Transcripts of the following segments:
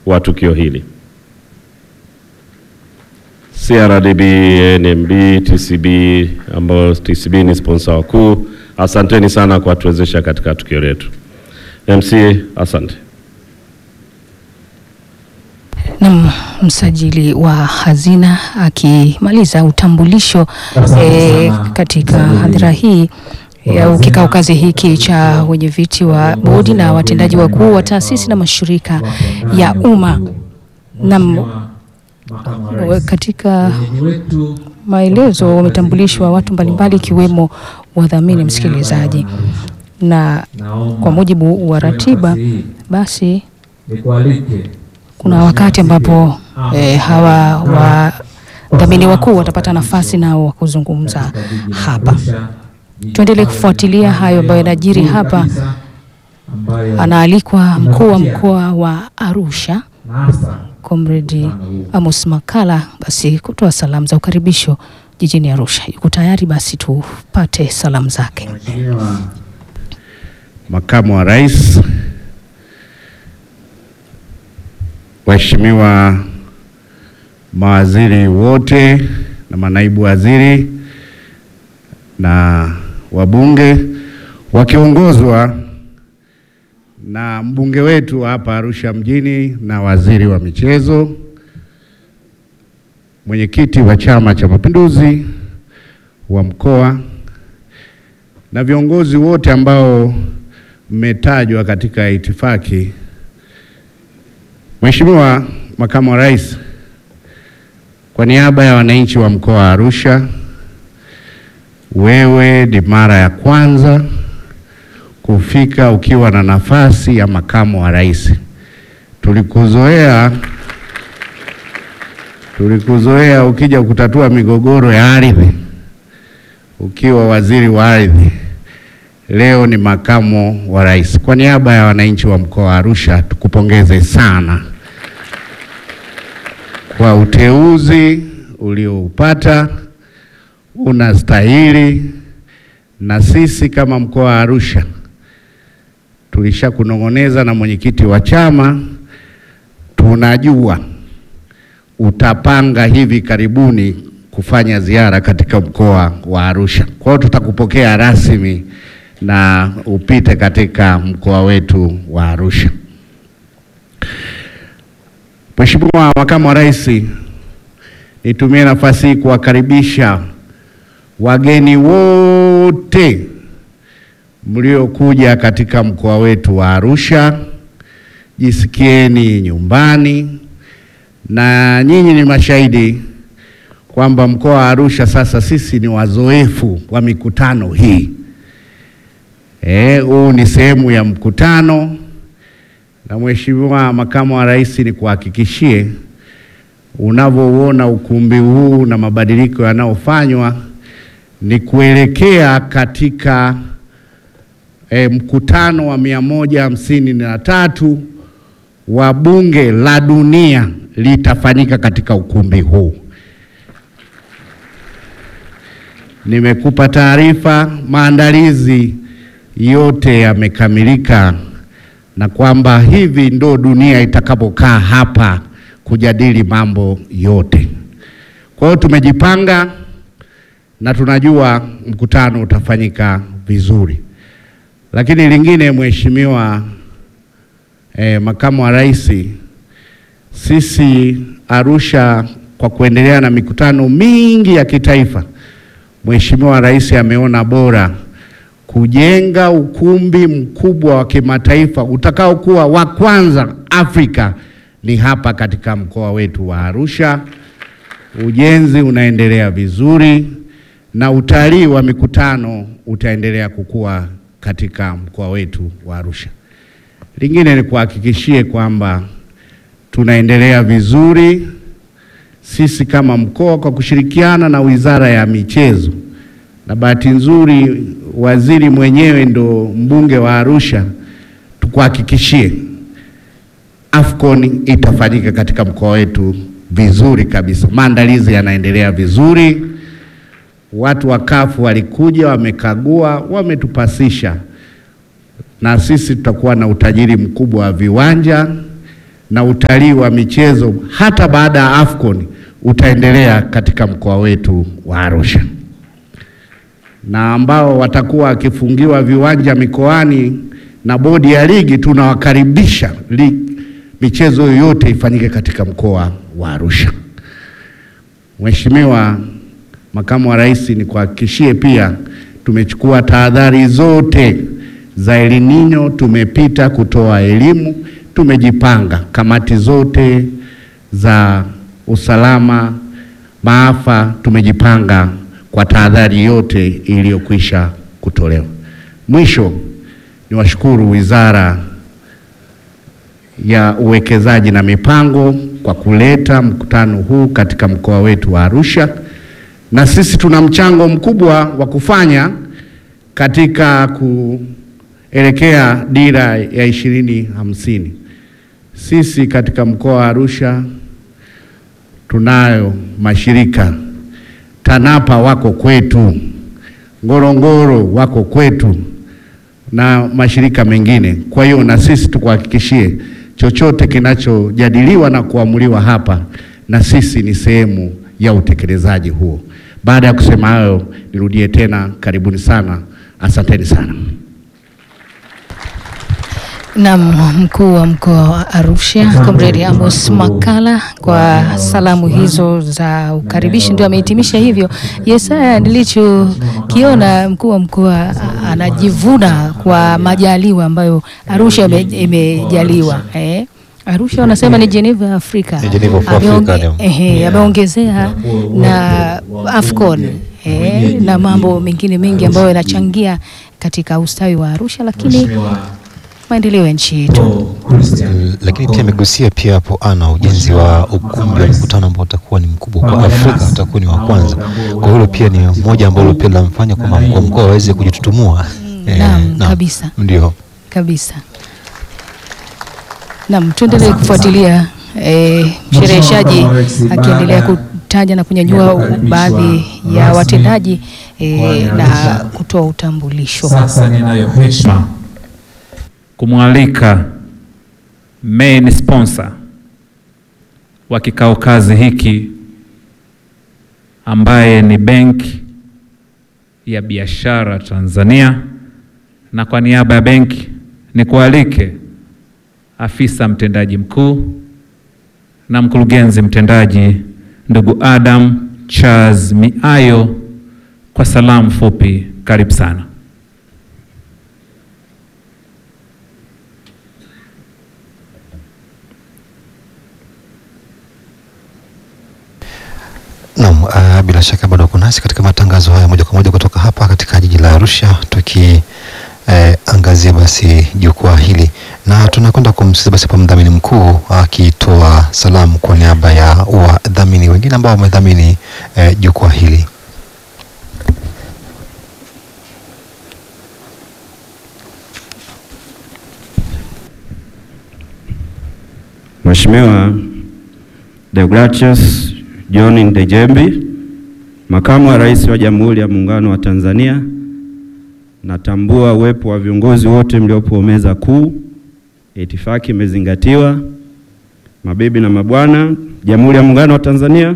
wa tukio hili. CRDB, NMB, TCB ambao TCB ni sponsor wakuu, asanteni sana kwa kutuwezesha katika tukio letu. MC, asante. Na msajili wa hazina akimaliza utambulisho e, katika hadhira hii ya kikao kazi hiki cha wenye viti wa bodi na watendaji wakuu wa taasisi na mashirika ya umma. Na katika maelezo wametambulishwa watu mbalimbali ikiwemo wadhamini, msikilizaji, na kwa mujibu wa ratiba basi kuna wakati ambapo eh, hawa wadhamini wakuu watapata nafasi nao wa kuzungumza hapa. Tuendelee kufuatilia hayo ambayo yanajiri hapa. Anaalikwa mkuu wa mkoa wa Arusha Comrade Amos Makala basi kutoa salamu za ukaribisho jijini Arusha. Yuko tayari, basi tupate salamu zake. Makamu wa Rais, waheshimiwa mawaziri wote na manaibu waziri na wabunge wakiongozwa na mbunge wetu hapa Arusha mjini na waziri wa michezo, mwenyekiti wa Chama cha Mapinduzi wa mkoa na viongozi wote ambao mmetajwa katika itifaki. Mheshimiwa Makamu wa Rais, kwa niaba ya wananchi wa mkoa wa Arusha, wewe ni mara ya kwanza kufika ukiwa na nafasi ya makamu wa rais. Tulikuzoea, tulikuzoea ukija kutatua migogoro ya ardhi ukiwa waziri wa ardhi. Leo ni makamu wa rais. Kwa niaba ya wananchi wa mkoa wa Arusha, tukupongeze sana kwa uteuzi ulioupata, unastahili, na sisi kama mkoa wa Arusha tulishakunong'oneza na mwenyekiti wa chama, tunajua utapanga hivi karibuni kufanya ziara katika mkoa wa Arusha. Kwa hiyo tutakupokea rasmi na upite katika mkoa wetu wa Arusha. Mheshimiwa Makamu wa Rais, nitumie nafasi hii kuwakaribisha wageni wote mliokuja katika mkoa wetu wa Arusha. Jisikieni nyumbani, na nyinyi ni mashahidi kwamba mkoa wa Arusha sasa sisi ni wazoefu wa mikutano hii. Eh, huu ni sehemu ya mkutano, na Mheshimiwa Makamu wa Rais, ni kuhakikishie unavyouona ukumbi huu na mabadiliko yanayofanywa ni kuelekea katika E, mkutano wa mia moja hamsini na tatu wa Bunge la Dunia litafanyika katika ukumbi huu. Nimekupa taarifa, maandalizi yote yamekamilika, na kwamba hivi ndo dunia itakapokaa hapa kujadili mambo yote. Kwa hiyo tumejipanga na tunajua mkutano utafanyika vizuri. Lakini lingine Mheshimiwa eh, Makamu wa Rais, sisi Arusha kwa kuendelea na mikutano mingi ya kitaifa, Mheshimiwa Rais ameona bora kujenga ukumbi mkubwa wa kimataifa utakaokuwa wa kwanza Afrika ni hapa katika mkoa wetu wa Arusha. Ujenzi unaendelea vizuri na utalii wa mikutano utaendelea kukua katika mkoa wetu wa Arusha. Lingine ni kuhakikishie kwamba tunaendelea vizuri sisi kama mkoa kwa kushirikiana na Wizara ya Michezo, na bahati nzuri waziri mwenyewe ndo mbunge wa Arusha. Tukuhakikishie Afcon itafanyika katika mkoa wetu vizuri kabisa. Maandalizi yanaendelea vizuri. Watu wa kafu walikuja, wamekagua, wametupasisha, na sisi tutakuwa na utajiri mkubwa wa viwanja na utalii wa michezo hata baada ya AFCON utaendelea katika mkoa wetu wa Arusha, na ambao watakuwa wakifungiwa viwanja mikoani na bodi ya ligi, tunawakaribisha li, michezo yoyote ifanyike katika mkoa wa Arusha. Mheshimiwa Makamu wa Rais, nikuhakikishie pia tumechukua tahadhari zote za El Nino, tumepita kutoa elimu, tumejipanga kamati zote za usalama maafa, tumejipanga kwa tahadhari yote iliyokwisha kutolewa. Mwisho niwashukuru Wizara ya Uwekezaji na Mipango kwa kuleta mkutano huu katika mkoa wetu wa Arusha, na sisi tuna mchango mkubwa wa kufanya katika kuelekea dira ya ishirini hamsini. Sisi katika mkoa wa Arusha tunayo mashirika TANAPA wako kwetu, Ngorongoro wako kwetu na mashirika mengine. Kwa hiyo na sisi tukuhakikishie chochote kinachojadiliwa na kuamuliwa hapa, na sisi ni sehemu ya utekelezaji huo. Baada ya kusema hayo, nirudie tena, karibuni sana, asanteni sana. Naam, mkuu wa mkoa wa Arusha Comrade Amos Makalla kwa salamu hizo za ukaribishi ndio amehitimisha hivyo. Yesaya, nilichokiona mkuu wa mkoa anajivuna kwa majaliwa ambayo Arusha ime- imejaliwa eh. Arusha wanasema ni Geneva ya Afrika. Ni Geneva of Africa, Ameonge- ndio. ehe, ameongezea na Afcon eh, na mambo mengine mengi ambayo yanachangia katika ustawi wa Arusha, lakini maendeleo ya nchi yetu. lakini pia amegusia pia hapo ana ujenzi wa ukumbi wa mkutano ambao utakuwa ni mkubwa kwa Afrika, utakuwa ni wa kwanza. Kwa hilo pia ni moja ambalo pia linamfanya kwamba mkuu wa mkoa aweze kujitutumua. Eh, naam, kabisa. Ndio. kabisa. Naam, tuendelee kufuatilia eh, mshereheshaji akiendelea kutaja na kunyanyua baadhi ya watendaji eh, na kutoa utambulisho. Sasa ninayo heshima kumwalika main sponsor wa kikao kazi hiki ambaye ni Benki ya Biashara Tanzania, na kwa niaba ya benki nikualike afisa mtendaji mkuu na mkurugenzi mtendaji ndugu Adam Charles Miayo kwa salamu fupi. Karibu sana. Naam, uh, bila shaka bado uko nasi katika matangazo haya moja kwa moja kutoka hapa katika jiji la Arusha tuki eh, angazia basi jukwaa hili na tunakwenda kumsikiza basi hapa mdhamini mkuu akitoa salamu kwa niaba ya wadhamini wengine ambao wamedhamini eh, jukwaa hili. Mheshimiwa Deogratius John Ndejembi, Makamu wa Rais wa Jamhuri ya Muungano wa Tanzania, natambua uwepo wa viongozi wote mliopo meza kuu. Itifaki imezingatiwa. Mabibi na mabwana, Jamhuri ya Muungano wa Tanzania,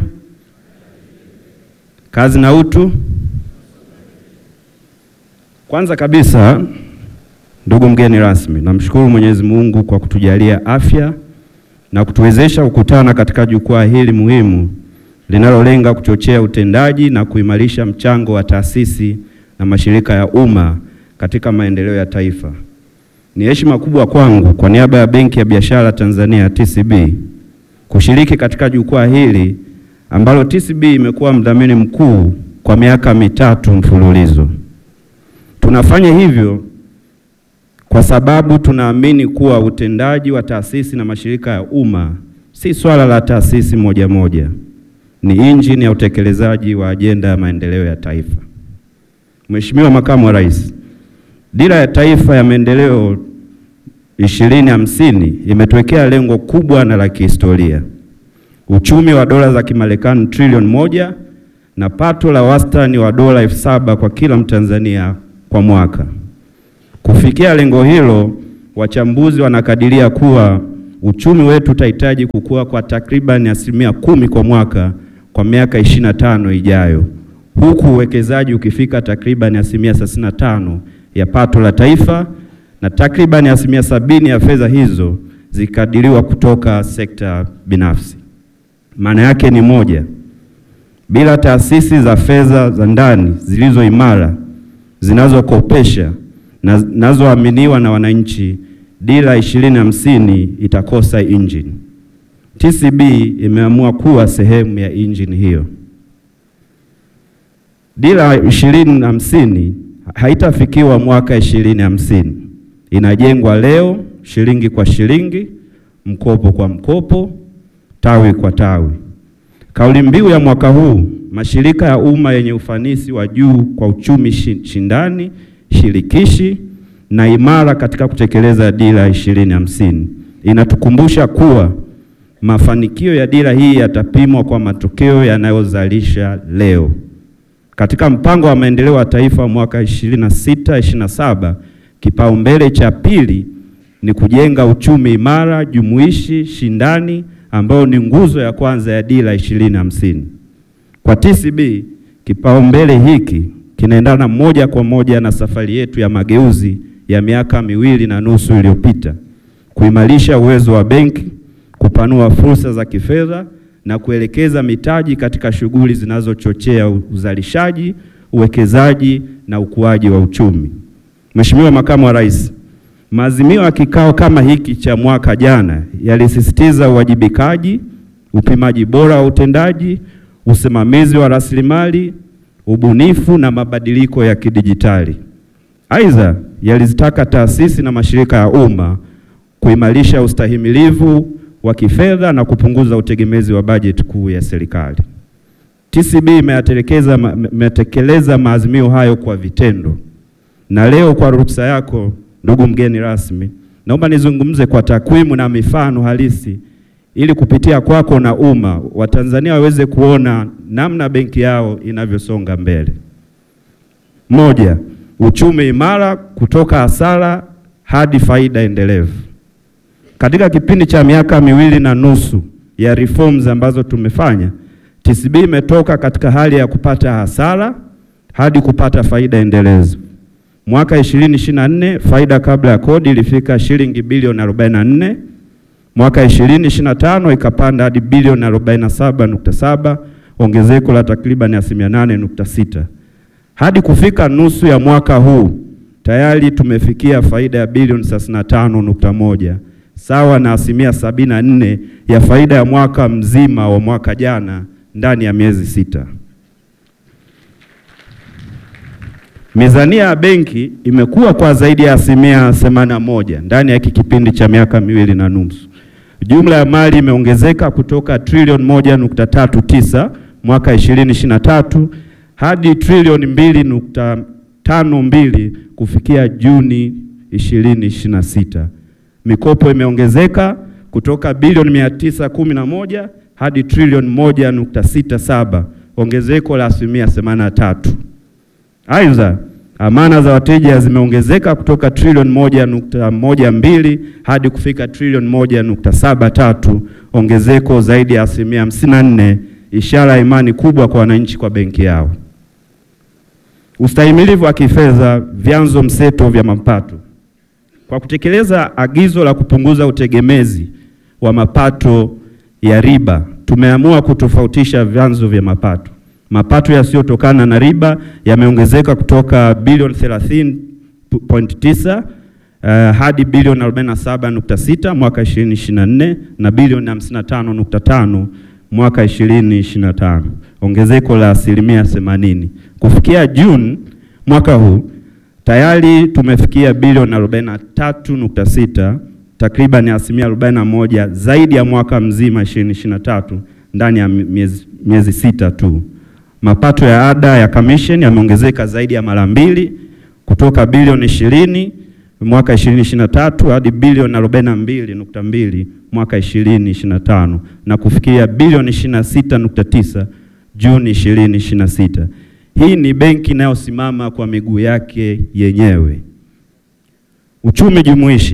kazi na utu. Kwanza kabisa, ndugu mgeni rasmi, namshukuru Mwenyezi Mungu kwa kutujalia afya na kutuwezesha kukutana katika jukwaa hili muhimu linalolenga kuchochea utendaji na kuimarisha mchango wa taasisi na mashirika ya umma katika maendeleo ya taifa. Ni heshima kubwa kwangu kwa niaba ya Benki ya Biashara Tanzania TCB kushiriki katika jukwaa hili ambalo TCB imekuwa mdhamini mkuu kwa miaka mitatu mfululizo. Tunafanya hivyo kwa sababu tunaamini kuwa utendaji wa taasisi na mashirika ya umma si swala la taasisi moja moja, ni injini ya utekelezaji wa ajenda ya maendeleo ya taifa. Mheshimiwa Makamu wa Rais, Dira ya Taifa ya Maendeleo ishirini hamsini imetuwekea lengo kubwa na la kihistoria, uchumi wa dola za Kimarekani trilioni moja na pato la wastani wa dola elfu saba kwa kila Mtanzania kwa mwaka. Kufikia lengo hilo, wachambuzi wanakadiria kuwa uchumi wetu utahitaji kukua kwa takriban asilimia kumi kwa mwaka kwa miaka 25 ijayo, huku uwekezaji ukifika takriban asilimia 35 ya pato la taifa na takriban asilimia sabini ya fedha hizo zikadiriwa kutoka sekta binafsi. Maana yake ni moja, bila taasisi za fedha za ndani zilizo imara zinazokopesha na zinazoaminiwa na wananchi, dira ishirini hamsini itakosa injini. TCB imeamua kuwa sehemu ya injini hiyo. Dira ishirini hamsini haitafikiwa mwaka ishirini hamsini, inajengwa leo, shilingi kwa shilingi, mkopo kwa mkopo, tawi kwa tawi. Kauli mbiu ya mwaka huu, mashirika ya umma yenye ufanisi wa juu kwa uchumi shindani, shirikishi na imara katika kutekeleza dira ishirini hamsini, inatukumbusha kuwa mafanikio ya dira hii yatapimwa kwa matokeo yanayozalisha leo. Katika mpango wa maendeleo wa taifa mwaka 26 27, kipaumbele cha pili ni kujenga uchumi imara, jumuishi, shindani ambao ni nguzo ya kwanza ya dira 2050. Kwa TCB, kipaumbele hiki kinaendana moja kwa moja na safari yetu ya mageuzi ya miaka miwili na nusu iliyopita, kuimarisha uwezo wa benki, kupanua fursa za kifedha na kuelekeza mitaji katika shughuli zinazochochea uzalishaji, uwekezaji na ukuaji wa uchumi. Mheshimiwa Makamu wa Rais, maazimio ya kikao kama hiki cha mwaka jana yalisisitiza uwajibikaji, upimaji bora wa utendaji, usimamizi wa rasilimali, ubunifu na mabadiliko ya kidijitali. Aidha, yalizitaka taasisi na mashirika ya umma kuimarisha ustahimilivu wa kifedha na kupunguza utegemezi wa bajeti kuu ya serikali. TCB imeyatekeleza imetekeleza maazimio hayo kwa vitendo, na leo kwa ruhusa yako, ndugu mgeni rasmi, naomba nizungumze kwa takwimu na mifano halisi ili kupitia kwako na umma Watanzania waweze kuona namna benki yao inavyosonga mbele. Moja, uchumi imara kutoka hasara hadi faida endelevu. Katika kipindi cha miaka miwili na nusu ya reforms ambazo tumefanya, TCB imetoka katika hali ya kupata hasara hadi kupata faida endelevu. Mwaka 2024 faida kabla ya kodi ilifika shilingi bilioni 44. Mwaka 2025 ikapanda hadi bilioni 47.7, ongezeko la takriban asilimia 8.6. Hadi kufika nusu ya mwaka huu tayari tumefikia faida ya bilioni 35.1 sawa na asilimia sabini na nne ya faida ya mwaka mzima wa mwaka jana ndani ya miezi sita. Mizania ya benki imekuwa kwa zaidi ya asilimia themanini na moja ndani ya hiki kipindi cha miaka miwili na nusu. Jumla ya mali imeongezeka kutoka trilioni moja nukta tatu tisa mwaka ishirini ishirini na tatu hadi trilioni mbili nukta tano mbili kufikia Juni ishirini ishirini na sita. Mikopo imeongezeka kutoka bilioni mia tisa kumi na moja hadi trilioni moja nukta sita saba ongezeko la asilimia themanini na tatu. Aidha, amana za wateja zimeongezeka kutoka trilioni moja nukta moja mbili hadi kufika trilioni moja nukta saba tatu ongezeko zaidi ya asilimia hamsini na nne ishara ya imani kubwa kwa wananchi kwa benki yao. Ustahimilivu wa kifedha, vyanzo mseto vya mapato kwa kutekeleza agizo la kupunguza utegemezi wa mapato ya riba, tumeamua kutofautisha vyanzo vya mapato. Mapato yasiyotokana na riba yameongezeka kutoka bilioni 30.9 uh, hadi bilioni 47.6 mwaka 2024 na bilioni 55.5 mwaka 2025, ongezeko la asilimia 80. Kufikia Juni mwaka huu tayari tumefikia bilioni 43.6, takriban asilimia 41 zaidi ya mwaka mzima 2023 ndani ya miezi, miezi sita tu. Mapato ya ada ya commission yameongezeka zaidi ya mara mbili kutoka bilioni 20 mwaka 2023 hadi bilioni 42.2 mwaka 2025 na kufikia bilioni 26.9 Juni 2026. Hii ni benki inayosimama kwa miguu yake yenyewe. Uchumi jumuishi.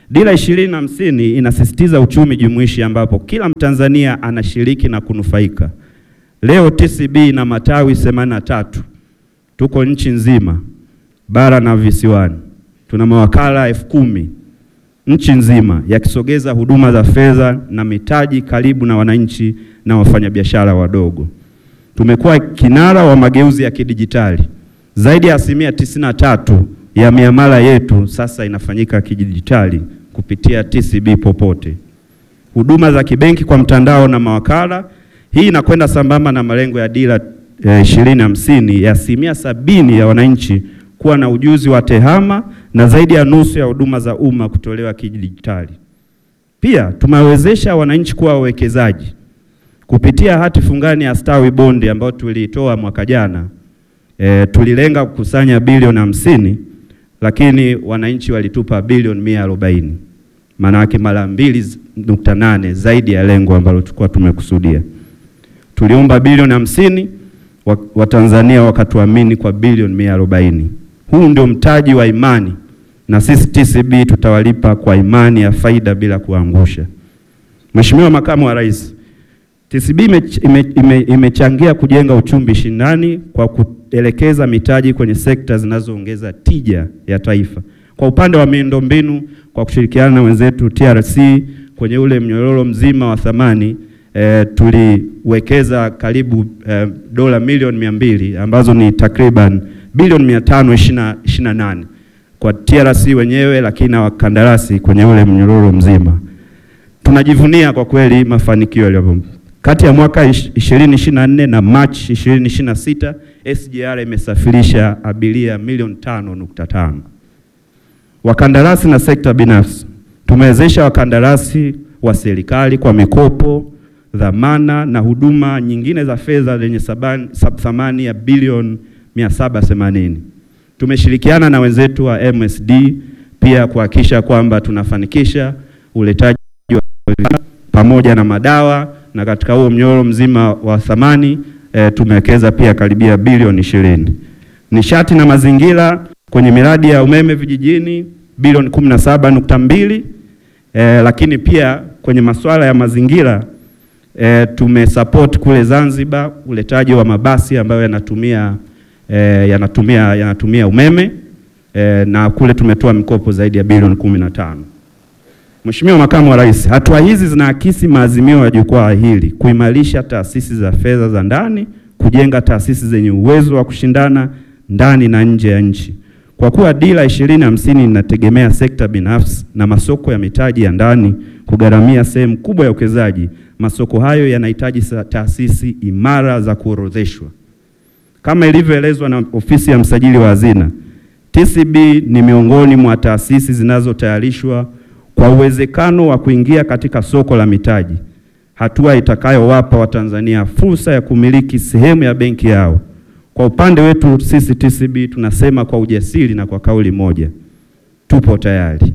Dira ishirini na hamsini inasisitiza uchumi jumuishi ambapo kila Mtanzania anashiriki na kunufaika. Leo TCB ina matawi themanini na tatu, tuko nchi nzima, bara na visiwani, tuna mawakala elfu kumi nchi nzima, yakisogeza huduma za fedha na mitaji karibu na wananchi na wafanyabiashara wadogo. Tumekuwa kinara wa mageuzi ya kidijitali. Zaidi ya asilimia tisini na tatu ya miamala yetu sasa inafanyika kidijitali kupitia TCB popote. Huduma za kibenki kwa mtandao na mawakala, hii inakwenda sambamba na malengo ya dira ishirini hamsini ya asilimia sabini ya wananchi kuwa na ujuzi wa tehama na zaidi ya nusu ya huduma za umma kutolewa kidijitali. Pia tumewezesha wananchi kuwa wawekezaji kupitia hati fungani ya Stawi Bondi ambayo tuliitoa mwaka jana. E, tulilenga kukusanya bilioni hamsini lakini wananchi walitupa bilioni mia arobaini maana yake mara mbili nukta nane zaidi ya lengo ambalo tulikuwa tumekusudia. Tuliomba bilioni hamsini Watanzania wakatuamini kwa bilioni mia arobaini. Huu ndio mtaji wa imani, na sisi TCB tutawalipa kwa imani ya faida bila kuangusha. Mheshimiwa Makamu wa Rais, TCB imechangia ime, ime kujenga uchumi shindani kwa kuelekeza mitaji kwenye sekta zinazoongeza tija ya taifa. Kwa upande wa miundombinu, kwa kushirikiana na wenzetu TRC kwenye ule mnyororo mzima wa thamani e, tuliwekeza karibu e, dola milioni mia mbili ambazo ni takriban bilioni mia tano ishirini na nane kwa TRC wenyewe, lakini na wakandarasi kwenye ule mnyororo mzima. Tunajivunia kwa kweli mafanikio yaliyo kati ya mwaka 2024 na Machi 2026 SGR imesafirisha abiria milioni tano nukta tano. Wakandarasi na sekta binafsi, tumewezesha wakandarasi wa serikali kwa mikopo, dhamana na huduma nyingine za fedha zenye thamani ya bilioni 780. Tumeshirikiana na wenzetu wa MSD pia kuhakikisha kwamba tunafanikisha uletaji wa pamoja na madawa na katika huo mnyororo mzima wa thamani e, tumewekeza pia karibia bilioni ishirini. Nishati na mazingira kwenye miradi ya umeme vijijini bilioni kumi na saba nukta mbili e, lakini pia kwenye masuala ya mazingira e, tumesupport kule Zanzibar uletaji wa mabasi ambayo yanatumia e, yanatumia yanatumia umeme e, na kule tumetoa mikopo zaidi ya bilioni kumi na tano. Mheshimiwa Makamu wa Rais, hatua hizi zinaakisi maazimio ya jukwaa hili kuimarisha taasisi za fedha za ndani, kujenga taasisi zenye uwezo wa kushindana ndani na nje ya nchi. Kwa kuwa dira ishirini hamsini inategemea sekta binafsi na masoko ya mitaji ya ndani kugharamia sehemu kubwa ya uwekezaji, masoko hayo yanahitaji taasisi imara za kuorodheshwa. Kama ilivyoelezwa na ofisi ya msajili wa hazina, TCB ni miongoni mwa taasisi zinazotayarishwa kwa uwezekano wa kuingia katika soko la mitaji, hatua itakayowapa Watanzania fursa ya kumiliki sehemu ya benki yao. Kwa upande wetu sisi TCB tunasema kwa ujasiri na kwa kauli moja, tupo tayari.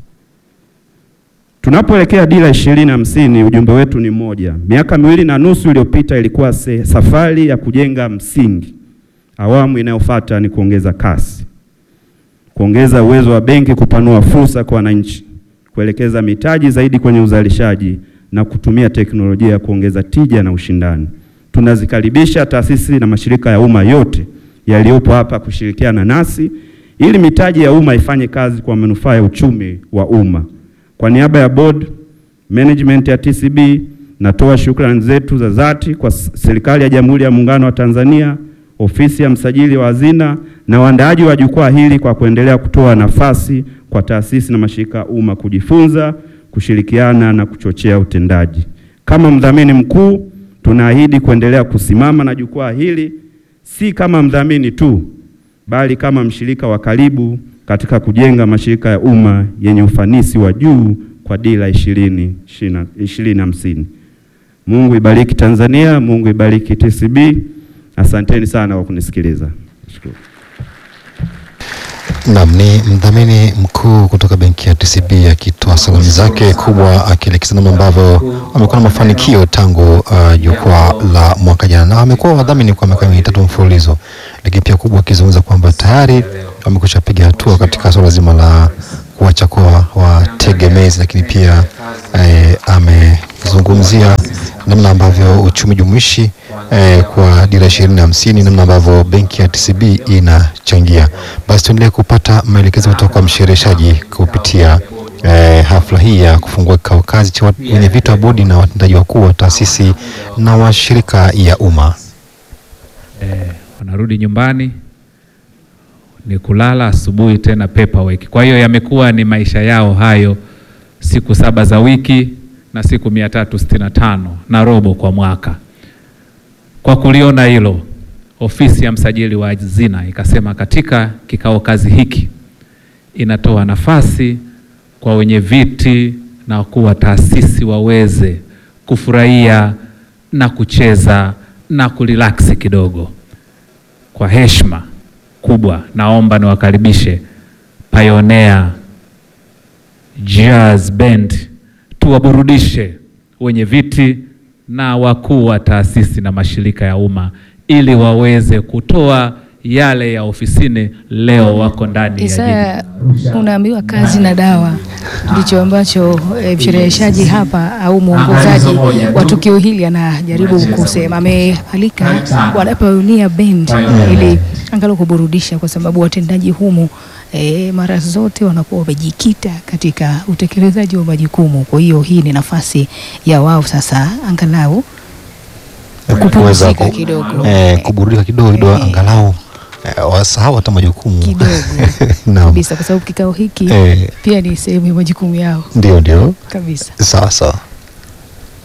Tunapoelekea dira ishirini hamsini, ujumbe wetu ni mmoja. Miaka miwili na nusu iliyopita ilikuwa safari ya kujenga msingi. Awamu inayofuata ni kuongeza kasi, kuongeza uwezo wa benki, kupanua fursa kwa wananchi kuelekeza mitaji zaidi kwenye uzalishaji na kutumia teknolojia ya kuongeza tija na ushindani. Tunazikaribisha taasisi na mashirika ya umma yote yaliyopo hapa kushirikiana nasi ili mitaji ya umma ifanye kazi kwa manufaa ya uchumi wa umma. Kwa niaba ya board management ya TCB natoa shukrani zetu za dhati kwa serikali ya Jamhuri ya Muungano wa Tanzania, ofisi ya msajili wa hazina na waandaaji wa jukwaa hili kwa kuendelea kutoa nafasi kwa taasisi na mashirika ya umma kujifunza, kushirikiana na kuchochea utendaji. Kama mdhamini mkuu, tunaahidi kuendelea kusimama na jukwaa hili si kama mdhamini tu, bali kama mshirika wa karibu katika kujenga mashirika ya umma yenye ufanisi wa juu kwa dira ishirini ishirini hamsini. Mungu ibariki Tanzania, Mungu ibariki TCB. Asanteni sana kwa kunisikiliza. Shukuru. Naam, ni mdhamini mkuu kutoka benki ya TCB akitoa salamu zake kubwa akielekeza namna ambavyo wamekuwa na mafanikio tangu uh, jukwaa la mwaka jana, na wamekuwa wadhamini kwa miaka mitatu mfululizo, lakini pia kubwa akizungumza kwamba tayari wamekwisha piga hatua katika suala zima la kuacha kuwa wategemezi, lakini pia eh, amezungumzia namna ambavyo uchumi jumuishi eh, kwa dira ishirini na hamsini, namna ambavyo benki ya TCB inachangia. Basi tuendelee kupata maelekezo kutoka kwa mshereheshaji kupitia eh, hafla hii ya kufungua kikao kazi cha wenye vitu wa bodi na watendaji wakuu wa taasisi na mashirika ya umma. eh, wanarudi nyumbani ni kulala, asubuhi tena paperwork. Kwa hiyo yamekuwa ni maisha yao hayo, siku saba za wiki na siku mia tatu sitini na tano na robo kwa mwaka. Kwa kuliona hilo, ofisi ya msajili wa hazina ikasema katika kikao kazi hiki inatoa nafasi kwa wenye viti na wakuu wa taasisi waweze kufurahia na kucheza na kurelaksi kidogo. Kwa heshima kubwa, naomba niwakaribishe Pioneer Jazz Band tuwaburudishe wenye viti na wakuu wa taasisi na mashirika ya umma ili waweze kutoa yale ya ofisini. Leo wako ndani ya jiji. Isaya, unaambiwa kazi na dawa ndicho ambacho eh, mshereheshaji hapa au mwongozaji wa tukio hili anajaribu kusema. Amealika wana Pioneer Band ili angalau kuburudisha, kwa sababu watendaji humu eh, mara zote wanakuwa wamejikita katika utekelezaji wa majukumu. Kwa hiyo hii ni nafasi ya wao sasa angalau kupumzika ku- kidogo. eh, kuburudika kidogo kidogo, Eh. angalau eh, wasahau hata majukumu kidogo Naam. kabisa, kwa sababu kikao hiki Eh, pia ni sehemu ya majukumu yao ndio ndio, kabisa. sawa sawa.